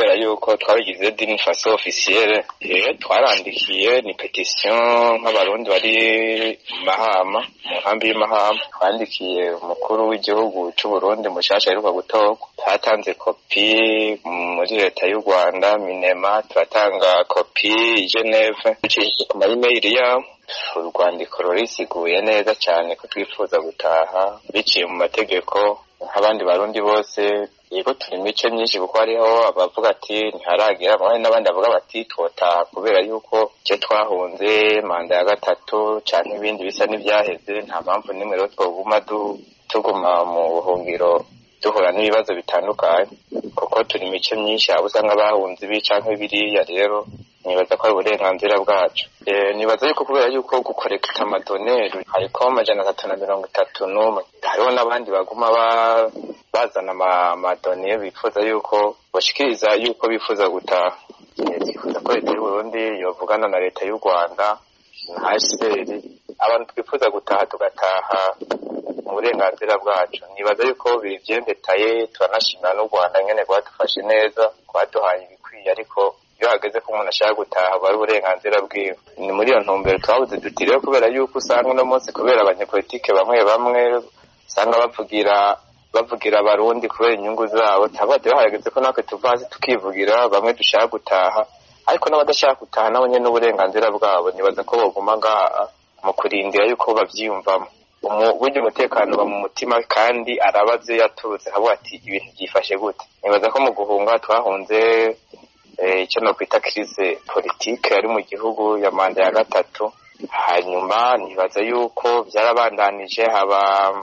kubera yuko twabigize dini faso officielle eh twarandikiye ni petition nk'abarundi bari mu mahama mu nkambi y'imahama twandikiye umukuru w'igihugu c'u Burundi mushasha aheruka gutorwa twatanze kopi muri leta y'u Rwanda minema turatanga kopi i Geneve ducishije ku mayimeri yabo urwandiko rurisiguye neza cyane ko twifuza gutaha biciye mu mategeko nk'abandi barundi bose yego turi mice myinshi kuko hariho abavuga ati ntiharagira hari n'abandi bavuga bati twotaha kubera yuko icyo twahunze manda ya gatatu canke ibindi bisa n'ivyaheze nta mpamvu n'imwe rero twoguma tuguma mu buhungiro duhura n'ibibazo bitandukanye kuko turi mice myinshi abo usanga bahunze ibi canke biriya rero nibaza ko ari uburenganzira bwacu nibaza yuko kubera yuko gukorekita amadoneri hariko amajana atatu na mirongo itatu n'umwe hariho n'abandi baguma bazana amadone bifuza yuko bashikiriza yuko bifuza gutaha twifuza ko leta y'uburundi yovugana na leta y'u rwanda na hcr abantu twifuza gutaha tugataha mu burenganzira bwacu nibaza yuko bivyembetaye turanashimira n'u rwanda nyene rwadufashe neza rwaduhaye ibikwiye ariko iyo hageze ko umuntu ashaka gutaha aba ari uburenganzira bwiwe ni muri iyo ntumbero twabuze duti rero kubera yuko usanga uno munsi kubera abanyepolitike bamwe bamwe usanga bavugira bavugira abarundi kubera inyungu zabo tabade bahageze ko natwe tuva hasi tukivugira bamwe dushaka gutaha ariko n'abadashaka gutaha nabo nyene n'uburenganzira bwabo nibaza ko boguma ngaha mu kurindira yuko bavyiyumvamo burya umutekano uba mu mutima kandi arabaze yaturutse akavuga ati ibintu byifashe gute nibaza ko mu guhunga twahunze icyo nokwita crise politike yari mu gihugu ya manda ya gatatu hanyuma nibaza yuko byarabandanije haba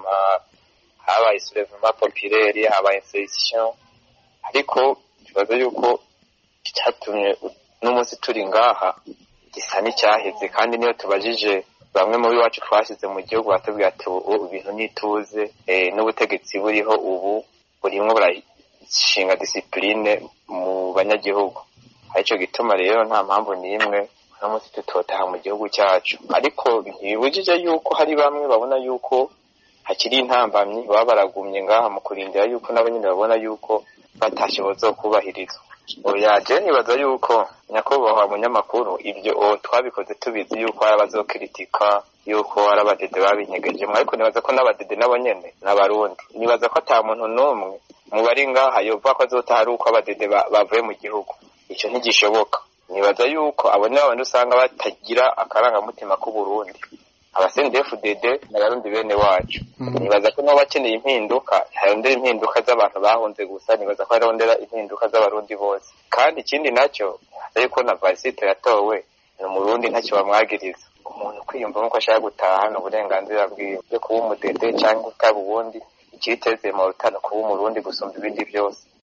habaye soulèvement populaire habaye insurrection ariko nibaza yuko icyatumye n'umunsi turi ngaha gisa n'icyaheze kandi niyo tubajije bamwe mu iwacu twashyize mu gihugu batubwira ati ubu ibintu n'ituze n'ubutegetsi buriho ubu burimwo burashinga disipurine mu banyagihugu aricyo gituma rero nta mpamvu n'imwe uno munsi tutotaha mu gihugu cyacu ariko ntibibujije yuko hari bamwe babona yuko hakiri intambamyi baba baragumye ngaha mu kurindira yuko nabo nyine babona yuko batashe bazokubahirizwa oyaje nibaza yuko nyakubahwa munyamakuru ibyo twabikoze tubizi yuko hari abazokiritika yuko hari abadede babinyegejemo ariko nibaza ko n'abadede nabo nyene n'abarundi nibaza ko ata muntu n'umwe mu bari ngaha yovuga ko azotaha ari uko abadede bavuye mu gihugu icyo ntigishoboka nibaza yuko abo ni babandi usanga batagira akarangamutima k'uburundi abasendefuded n'abarundi bene wacu nibaza ko nabo bakeneye impinduka harondera impinduka z'abantu bahunze gusa nibaza ko harondera impinduka z'abarundi bose kandi ikindi nacyo nibaza yuko na varisito yatowe ni umurundi ntacyo bamwagiriza umuntu kwiyumvamo ko ashaka gutaha ni uburenganzira bwiwe byo kuba umudede cyangwa utaba ubundi ikiteze mu rutano kuba umurundi gusumba ibindi byose